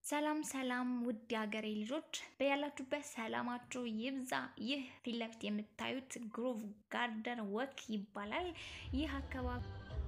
ሰላም ሰላም ውድ የሀገሬ ልጆች በያላችሁበት ሰላማችሁ ይብዛ። ይህ ፊት ለፊት የምታዩት ግሮቭ ጋርደን ወክ ይባላል። ይህ አካባቢ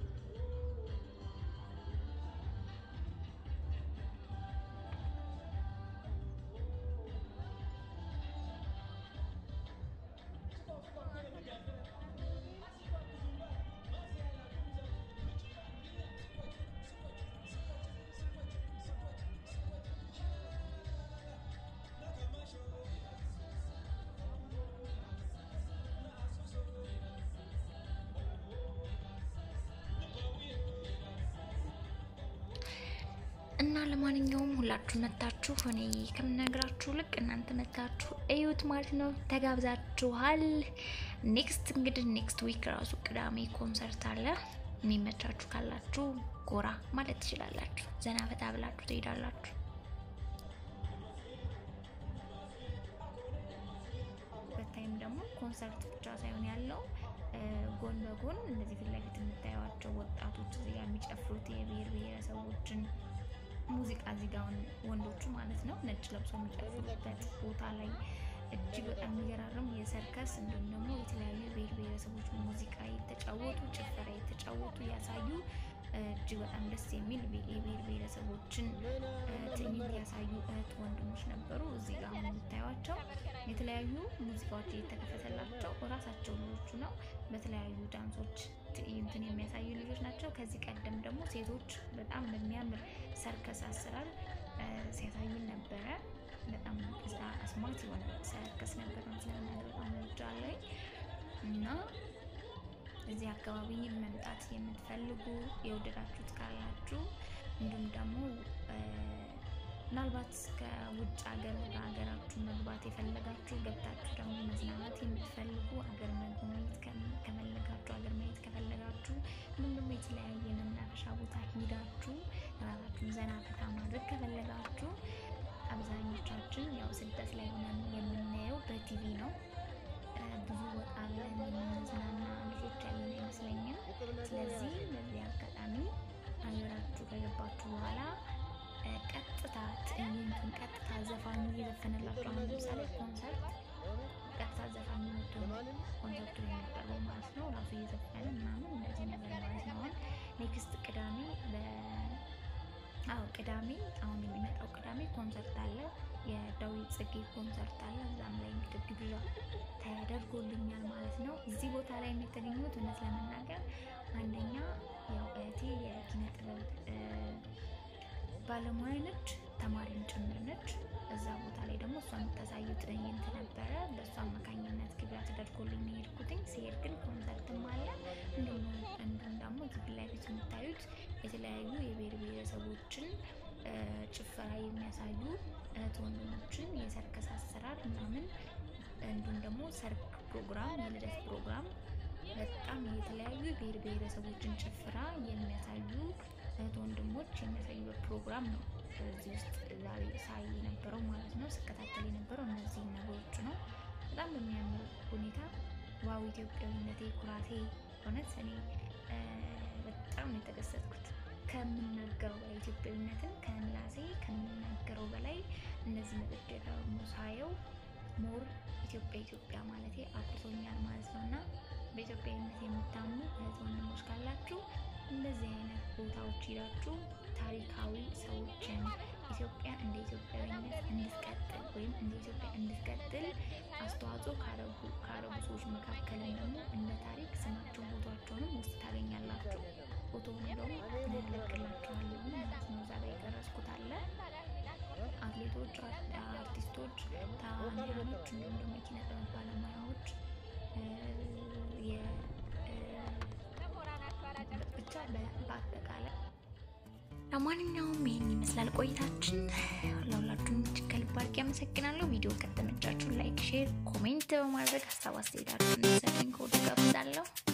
እና ለማንኛውም ሁላችሁ መታችሁ እኔ ከምነግራችሁ ልቅ እናንተ መታችሁ እዩት ማለት ነው። ተጋብዛችኋል። ኔክስት እንግዲህ ኔክስት ዊክ ራሱ ቅዳሜ ኮንሰርት አለ። የሚመቻችሁ ካላችሁ ጎራ ማለት ትችላላችሁ። ዘና ፈታ ብላችሁ ትሄዳላችሁ። በታይም ደግሞ ኮንሰርት ብቻ ሳይሆን ያለው ጎን በጎን እነዚህ ፊት ለፊት የምታዩቸው ወጣቶች እዚህ ጋር የሚጨፍሩት የብሔር ብሔረሰቦችን ሙዚቃ እዚህ ጋር ወንዶቹ ማለት ነው ነጭ ለብሶ የሚጨፍሩበት ቦታ ላይ እጅግ በጣም የሚገራርም የሰርከስ እንዲሁም ደግሞ የተለያዩ ብሔር ብሔረሰቦች ሙዚቃ የተጫወቱ ጭፈራ የተጫወቱ ያሳዩ እጅግ በጣም ደስ የሚል የብሔር ብሔረሰቦችን ትዕይንት ያሳዩ እህት ወንድሞች ነበሩ። እዚህ ጋር አሁን የምታዩቸው የተለያዩ ሙዚቃዎች እየተከፈተላቸው እራሳቸው ልጆቹ ነው በተለያዩ ዳንሶች ትዕይንትን የሚያሳዩ ልጆች ናቸው። ከዚህ ቀደም ደግሞ ሴቶች በጣም በሚያምር ሰርከስ አሰራር ሲያሳዩን ነበረ። በጣም አስማት የሆነ ሰርከስ ነበር ስለምናገር በጣም ወድጃለሁ እና እዚህ አካባቢ መምጣት የምትፈልጉ የወደዳችሁት ካላችሁ እንዲሁም ደግሞ ምናልባት ከውጭ ሀገር ወደ ሀገራችሁ መግባት የፈለጋችሁ ገብታችሁ ደግሞ መዝናናት የምትፈልጉ ሀገር መጎብኘት ከፈለጋችሁ ሀገር ማየት ከፈለጋችሁ እንዲሁም ደግሞ የተለያየ መናፈሻ ቦታ ሂዳችሁ ራሳችሁን ዘና ፈታ ማድረግ ከፈለጋችሁ አብዛኞቻችን ያው ስደት ላይ ሆነን የምናየው በቲቪ ነው። ብዙ ወጣ ብለን የምንዝናና ልጆች ያለን አይመስለኝም። ስለዚህ በዚህ አጋጣሚ ሀገራችሁ ከገባችሁ በኋላ ቀጥታ ትዕይንቱን ቀጥታ ዘፋኙ እየዘፈነላችሁ አሁን ለምሳሌ ኮንሰርት ቀጥታ ዘፋኙ መጥቶ ኮንሰርቱ የሚቀርበው ማለት ነው። ራሱ እየዘፈነ ምናምን እንደዚህ ነገር ማለት ነው። አሁን ኔክስት ቅዳሜ አዎ ቅዳሜ አሁን የሚመጣው ቅዳሜ ኮንሰርት አለ። የዳዊት ጽጌ ኮንሰርት አለ። እዛም ላይ እንግዲህ ግብዣ ተደርጎልኛል ማለት ነው። እዚህ ቦታ ላይ የተገኙት እውነት ለመናገር አንደኛ ያው እህቴ የኪነ ጥበብ ባለሙያ ነች፣ ተማሪም ጭምር ነች። እዛ ቦታ ላይ ደግሞ እሷ የምታሳየው ትዕይንት ነበረ። በእሷ አማካኝነት ግብዣ ተደርጎልኝ ነው የሄድኩትኝ። ሲሄድ ግን ኮንሰርትም አለ እንዲሁም ደግሞ እዚህ ፊት ለፊት የምታዩት የተለያዩ የብሔር ብሔረሰቦችን ጭፈራ የሚያሳዩ እህት ወንድሞችን የሰርከስ አሰራር ምናምን እንዲሁም ደግሞ ሰርግ ፕሮግራም፣ የልደት ፕሮግራም በጣም የተለያዩ ብሔር ብሔረሰቦችን ጭፈራ የሚያሳዩ እህት ወንድሞች የሚያሳዩበት ፕሮግራም ነው። እዚህ ውስጥ ዛሬ ሳይ የነበረው ማለት ነው ስከታተል የነበረው እነዚህ ነገሮች ነው። በጣም በሚያምር ሁኔታ ዋው ኢትዮጵያዊነቴ ኩራቴ እውነት እኔ በጣም ነው የተደሰትኩት ከምናገረው በላይ ኢትዮጵያዊነትን ከምላሴ ከምናገረው በላይ እነዚህ መጥቼ ደግሞ ሳየው ሞር ኢትዮጵያ ኢትዮጵያ ማለቴ አቁቶኛል ማለት ነው። እና በኢትዮጵያዊነት የምታምኑ እህት ወንድሞች ካላችሁ እንደዚህ አይነት ቦታዎች ሂዳችሁ ታሪካዊ ሰዎችን ኢትዮጵያ እንደ ኢትዮጵያዊነት እንድትቀጥል ወይም እንደ ኢትዮጵያ እንድትቀጥል አስተዋጽኦ ካረጉ ሰዎች መካከልም ደግሞ እንደ ታሪክ ስማቸው ቦታቸውንም ውስጥ ታገኛላችሁ። ፎቶውን ደግሞ እንለቅላችኋለን ማለት ነው። እዛ ላይ የቀረጽኩት አለ። አትሌቶች፣ አርቲስቶች፣ ተዋንያኖች እንዲሁም ደግሞ የኪነ ጥበብ ባለሙያዎች ብቻ በአጠቃላይ ለማንኛውም ይህን ይመስላል ቆይታችን። ለሁላችሁም እጅግ ከልብ አድርጌ አመሰግናለሁ። ቪዲዮ ከተመቻችሁ ላይክ፣ ሼር፣ ኮሜንት በማድረግ ሀሳብ አስተያየታችሁን ሰኝ ከወዱ ጋብዛለሁ።